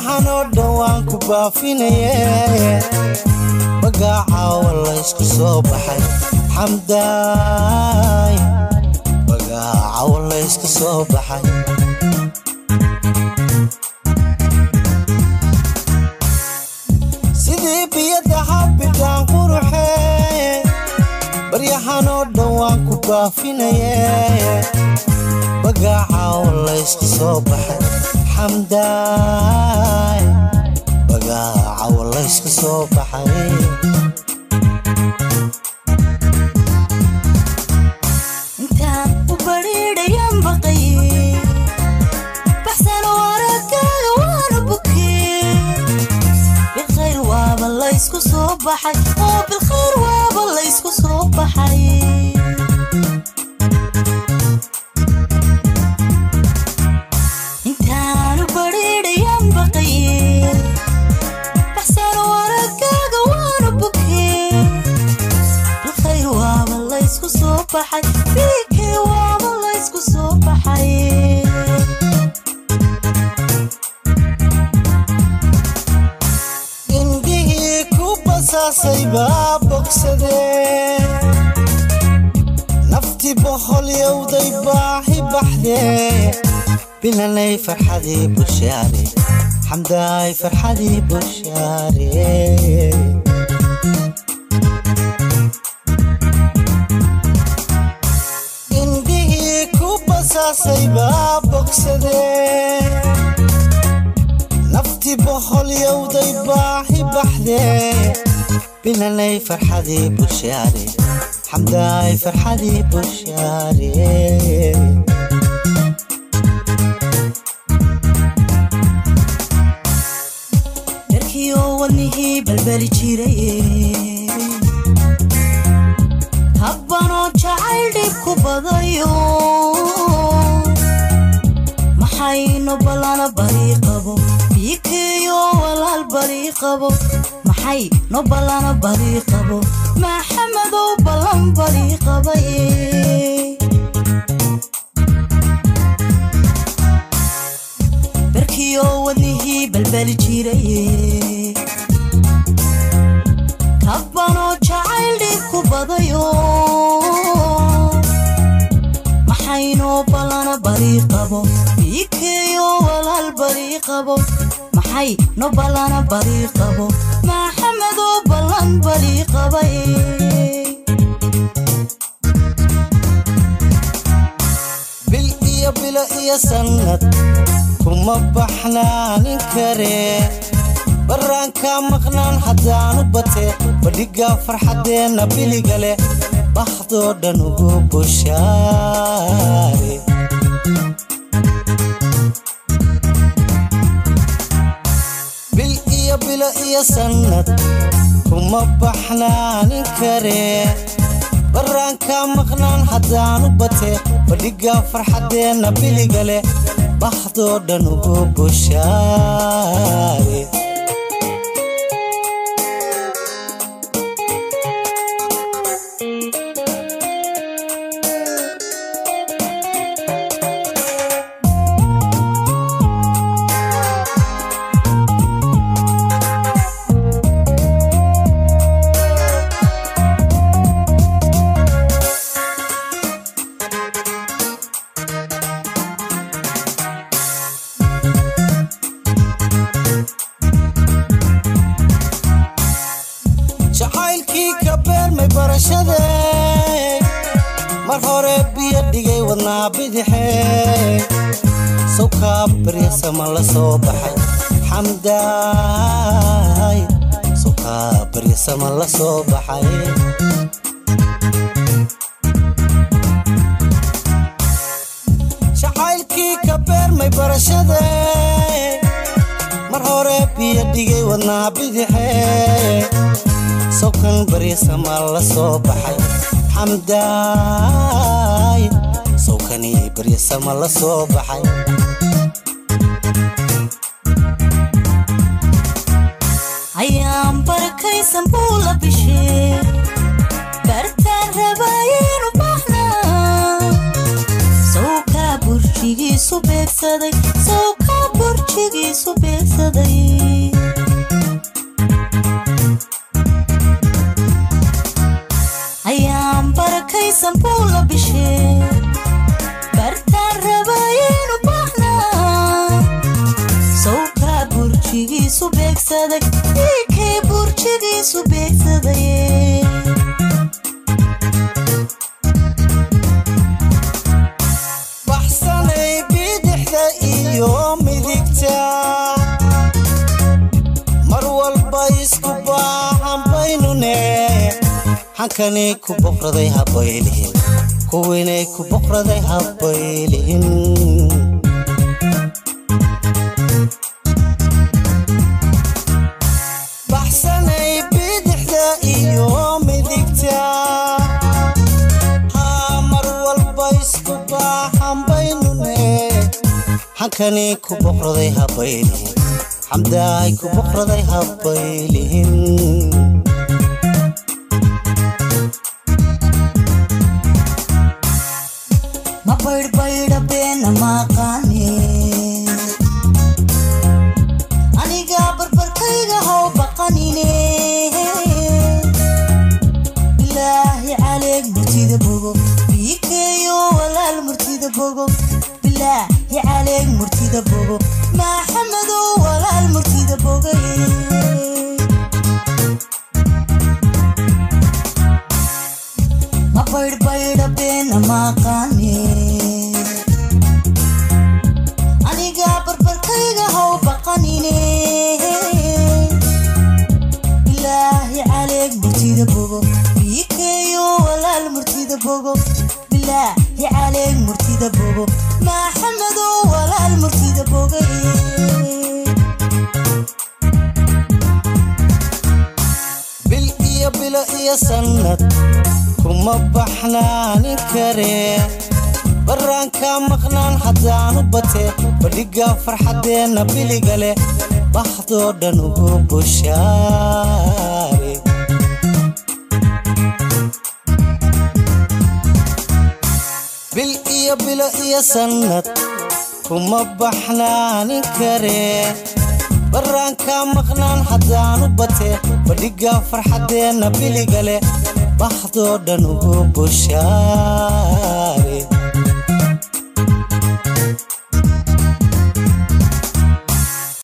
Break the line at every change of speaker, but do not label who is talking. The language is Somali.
baryahan oo dhan waan ku baafinaye bagaacawa laysku soo baxay xamdaay bagaacawa laysku soo baxay sidii biyada habidhaan quruxee baryahan oo dhan waan ku baafinaye bagaacawa laysku soo baxay xamdaay bagaacawa laysku soo baxay
intaan u badhiidhayan baqaye baxsano aragaaga waana bukee bilkhayr waaba laysku soo baxay oo bilkhayr waaba laysku soo baxay intaanu badhiidhayan baqaye baxsano aragaaga waana bukee bilkhayr waaba laysku soo baxay biikee waaba laysku soo baxay
indhihii ku basaasay baa bogsadee naftii boholyowday baahi baxdee bilanay farxadii bushaare xamdaay farxadii bushaare indhihii ku basaasay baa bogsadee naftii boholyowday baahi baxdee bilanay farxadii bushaare xamdaay farxadii bushaare
dharkiioo wadnihii balbali jiraye habbanoo jacayl dhib ku badayo maxayno ballana barii qabo biikeeyo walaal barii qabo maxay no ballana barii qabo maxamedow ballan barii qabaye barkiioo wadnihii balbali jiraye kabbanoo jacayl dhib ku badayo maxaynoo ballana barii qabo biikeeyo walaal barii qabo maxay no ballana barii qabo maxamedoo ballan barii qabaye
bil iyo bilo iyo sannad kuma baxnaanin karee barraanka maqnaan haddaanu bate badhigaa farxaddeenna biliga leh bakhdoo dhan ugu bushaare bil iyo bilo iyo sannad kuma baxnaanin karee barraanka maqnaan haddaanu bate badhigaa farxaddeenna biliga leh bakhdoo dhan ugu bushaare jacaylkii ka beermay barashadee mar hore biyo dhigay wadnaa bidixee sawkaa baryasama la soo baxay xamdaay sawkaa baryasama la soo baxay jacaylkii ka beermay barashadee mar hore biyo dhigay wadnaa bidixee sawkan baryasama la soo baxay xamdaay sawkani baryasama la soo baxay
ayaan barakaysan buu la bishee bartaan rabaayaynu baxnaa sawkaa burjigiisu beegsaday sawkaa burjigiisu beegsaday beegsaday ayaan barakaysan buu la bishee bartaan rabayenu baahnaa sawkaa burjigiisu beegsaday iikii burjigiisu beegsaday
baxsanay bidixda iyo midigta mar walba isku baahan baynune xankani ku boqraday habaylihin kuwinay ku boqraday habaylihin baxsanay bidixda iyo midigta haa mar walba isku baahan baynune xankani ku boqraday habaylihin xamdaay ku boqraday habaylihin
ma baydhbaydha beena maaqaane anigaa barbarkayga how baqanine bilaahi caleeg murtida bogo biikeeyo walaal murtida bogo bilaahi caleeg murtida bogo maxamadow walaal murtida bogay ma baydhbaydha beena maaqaane anigaa barbarkayga how baqanine bilaahi caleeg murtida bogo biikeeyo walaal murtida bogo bilaahi caleeg murtida bogo maxamadow walaal murtida bogay
bil iyo bilo iyo sannad kuma baxnaanin karee barraanka maqnaan haddaanu batee badhiga farxaddeenna biliga leh baxdoo dhan ugu bushaare bil iyo bilo iyo sannad kuma baxnaanin karee barraanka maqnaan haddaanu batee badhiga farxaddeenna biliga leh baxdoo dhan ugu bushaare